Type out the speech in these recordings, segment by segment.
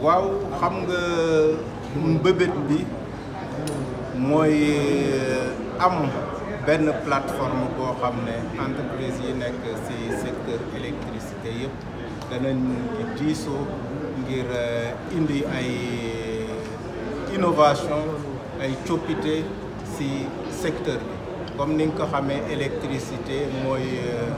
waaw xam nga mbëbët bi mooy am benn plateforme boo xam ne entreprise yi nekk ci secteur électricité yëpp danañ diisoo ngir indi ay innovation ay coppite ci secteur bi comme ni nga ko xamee électricité mooy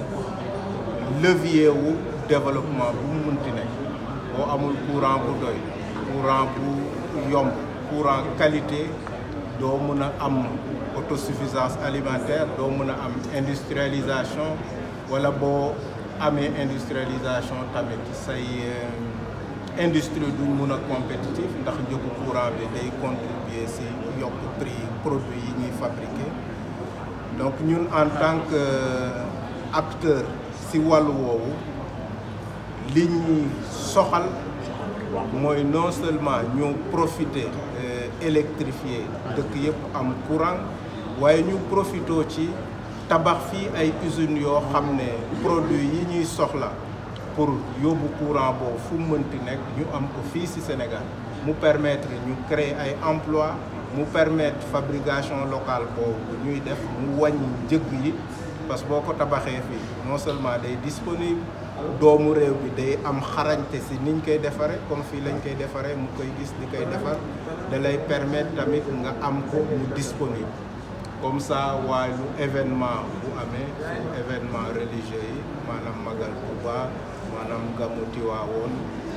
levier wu développement bu mu munti nekk boo amul courant bu doy courant bu yomb courant qualité doo mën a am autosuffisance alimentaire doo mën a am industrialisation wala boo amee industrialisation tamit say industrie duñ mun a compétitif ndax njëgu courant bi day contribuer ci yokk prix produits yi ñuy fabriquer donc ñun en tant que acteur ci wàllu woowu li ñuy soxal mooy non seulement ñu profiter électrifier dëkk yëpp am courant waaye ñu profitoo ci tabax fii ay usines yoo xam ne produits yi ñuy soxla pour yóbbu courant boobu fu mu mënti nekk ñu am ko fii ci Sénégal mu permettre ñu créer ay emploi mu permettre fabrication locale boobu ñuy def mu wàññi njëg yi parce que boo ko tabaxee fii non seulement day disponible doomu réew bi day am xarañte ci niñ koy defaree comme fii lañ koy defaree mu koy gis di koy defar da lay permettre tamit nga am ko mu disponible comme ça waaye lu événement bu amee su événement religieux yi maanaam magal Touba maanaam gàmmu Tiwaawoon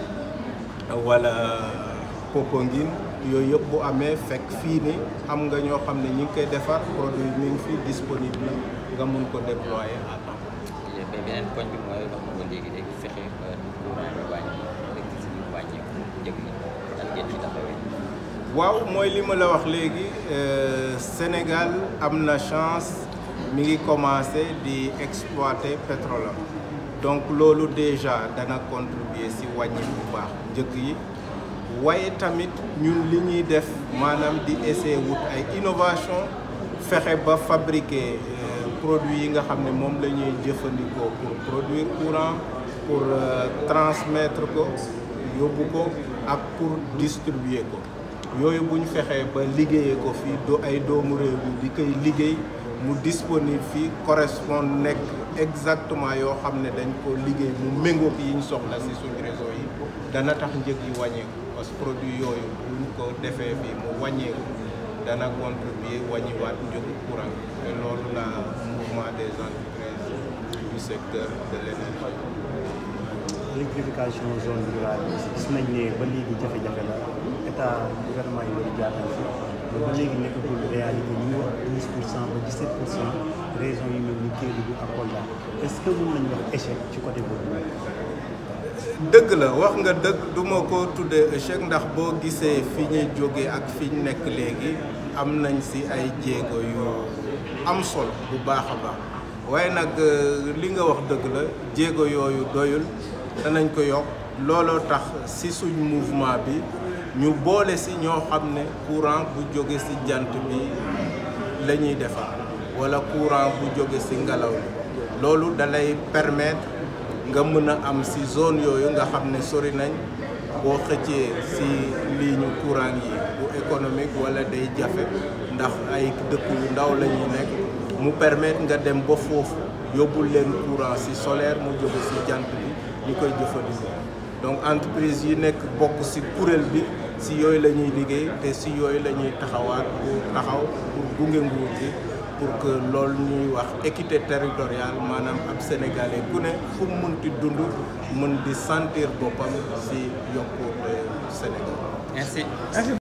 wala Popenguine yooyu yëpp bu amee fekk fii ni am nga ñoo xam ne ñi ngi koy defar produit mi ngi fi disponible nga mun ko déployer à temps. beneen poñ bi mooy wax nga ko léegi léegi fexe ba courant bi wàññi électricité bi wàññeeku njëg yi nan ngeen ci taxawee. waaw mooy li ma la wax léegi Sénégal am na chance mi ngi commencé di exploiter pétrole am donc loolu déjà dana contribuer ci wàññi bu baax njëg yi waaye tamit ñun li ñuy def maanaam di essayer wut ay innovation fexe ba fabriquer produits yi nga xam ne moom la ñuy jëfandikoo pour produire courant pour transmettre ko yóbbu ko ak pour distribuer ko yooyu bu ñu fexee ba liggéeyee ko fii do ay doomu réew mi di koy liggéey mu disponible fii correspond nekk exactement yoo xam ne dañ ko liggéey mu méngoog yi ñu soxla ci suñu réseau yi dana tax njëg yi wàññeeku parce que produit yooyu bu ñu ko defee fii mu wàññeeku dana contribuer wàññiwaat njëgu courant te loolu la mouvement des entreprises du secteur de l'énergie électrification zone rurale bi gis nañ ne ba léegi jafe-jafe la état gouvernement yi loolu jaar nañ fi mais ba léegi nekkagul réalité ñu ngi wax 12 pour cent ba 17 pour cent région yi mel ni Kédougou ak Kolda est-ce que mën nañu wax échec ci côté boobu. dëgg la wax nga dëgg du ma ko tuddee échec ndax boo gisee fi ñuy jógee ak fi ñu nekk léegi am nañ ci ay jéego yu am solo bu baax a baax waaye nag li nga wax dëgg la jéego yooyu doyul danañ ko yokk looloo tax ci suñ mouvement bi ñu boole ci ñoo xam ne courant bu jóge ci jant bi la ñuy defar walla courant bu jóge ci ngelaw li loolu dalay permettre nga mën a am ci zone yooyu nga xam ne sori nañ boo xëccee ci ligne courant yi bu économique walla day jafe ndax ay dëkk yu ndaw la ñuy nekk mu permettre nga dem ba foofu yóbbul leen courant ci solaire mu jóge ci jant bi ñu koy jëfandikoo donc entreprise yi nekk bokk ci kuréel bi ci yooyu la ñuy liggéey te ci yooyu la ñuy taxawaat pour taxaw pour gunge nguur gi pour que loolu ñuy wax équité territoriale maanaam ab sénégalais ku ne fu mu munti dund mën di sentir boppam ci yokkute Sénégal. merci.